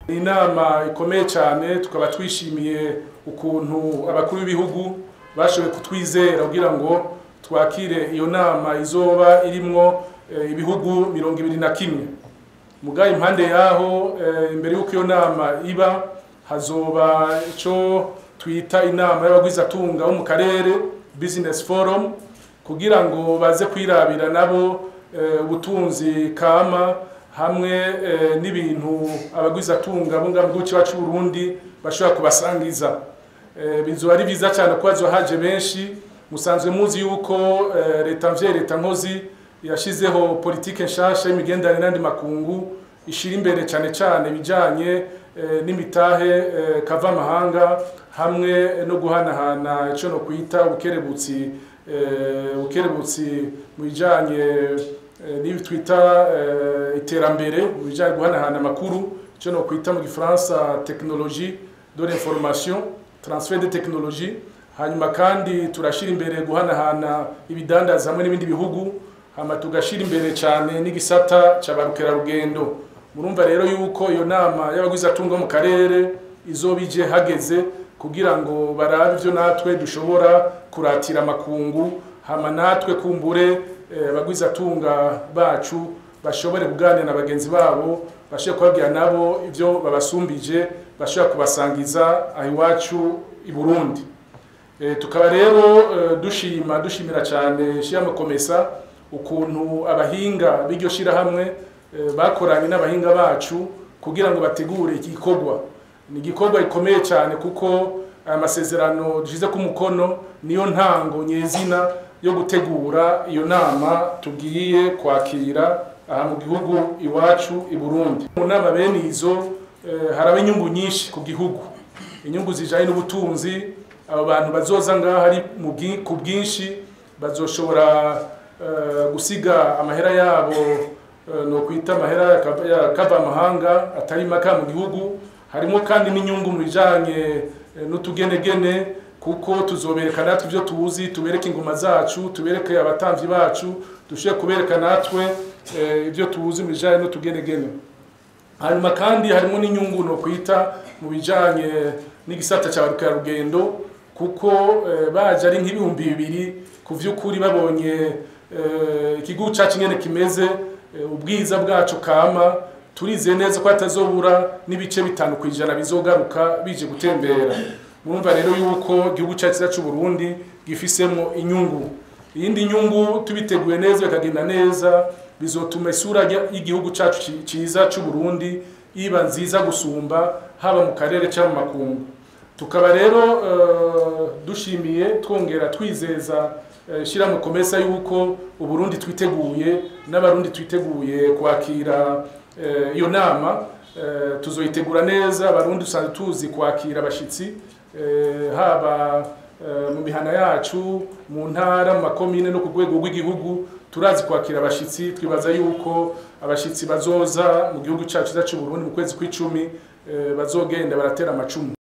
ni inama ikomeye cyane tukaba twishimiye ukuntu abakuru b'ibihugu bashoboye kutwizera kugira ngo twakire iyo nama izoba irimwo ibihugu mirongo ibiri na kimwe mugaye impande yaho imbere y'uko iyo nama iba hazoba icyo twita inama y'abagwizatunga bo mu karere business forum kugira ngo baze kwirabira nabo ubutunzi kama hamwe n'ibintu abagwizatunga bo ngaho mu gihugu cyacu Burundi bashobora kubasangiza bizoba ari byiza cyane ko haje benshi musanzwe muzi yuko leta mvye leta nkozi yashizeho politike nshasha y'imigenderanire n'andi makungu ishira imbere cyane cyane bijanye n'imitahe kava amahanga hamwe no guhanahana icyo no kwita ubukerebutsi ubukerebutsi mu bijanye n'ibi twita iterambere mu bijanye guhanahana amakuru icyo no kwita mu gifaransa technologie de l'information transfer de technologie hanyuma kandi turashira imbere guhanahana ibidandaza hamwe n'ibindi bihugu hama tugashira imbere cyane n'igisata cy'abarukerarugendo murumva rero yuko iyo nama y'abagwizatunga mu karere izobije hageze kugira ngo barabe ivyo natwe dushobora kuratira amakungu hama natwe kumbure abagwizatunga bacu bashobore kuganira na bagenzi babo bashobore kubabwira nabo ivyo babasumbije bashobora kubasangiza aho iwacu i Burundi tukaba rero dushima dushimira cyane shiramo komesa ukuntu abahinga b'iryo shirahamwe bakoranye n'abahinga bacu kugira ngo bategure iki gikorwa ni igikorwa gikomeye cyane kuko aya masezerano dushize ku mukono niyo ntango nyezina yo gutegura iyo nama tugiye kwakira aha mu gihugu iwacu i Burundi mu nama bene izo haraba inyungu nyinshi ku gihugu inyungu zijanye n'ubutunzi abo bantu bazoza ngaha ari ku bwinshi bazoshobora gusiga amahera yabo no kwita amahera kava amahanga atari maka mu gihugu harimo kandi n'inyungu mu bijanye n'utugenegene kuko tuzobereka natwe ibyo tuzi tubereke ingoma zacu tubereke abatamvyi bacu dushobore kubereka natwe ibyo tuzi mu bijanye n'utugenegene hanyuma kandi harimo n'inyungu no kwita mu bijanye n'igisata cya rugendo kuko baje ari nk'ibihumbi bibiri ku vy'ukuri babonye ikigo cyacu nyene kimeze ubwiza bwacu kama turize neza ko atazobura n'ibice bitanu kwijana bizogaruka bije gutembera murumva rero yuko igihugu cyacu cyacu Burundi gifisemo inyungu iyindi nyungu tubiteguye neza bikagenda neza bizotuma isura y'igihugu cyacu ciza cy'u Burundi iba nziza gusumba haba mu karere cyangwa mu makungu tukaba rero dushimiye twongera twizeza shira mu komesa yuko uburundi twiteguye n'abarundi twiteguye kwakira iyo nama tuzoyitegura neza abarundi usanzwe tuzi kwakira abashitsi haba mu mihana yacu mu ntara mu makomine no ku rwego rw'igihugu turazi kwakira abashitsi twibaza yuko abashitsi bazoza mu gihugu cyacu cy'u Burundi mu kwezi kw'icumi bazogenda baratera amacumu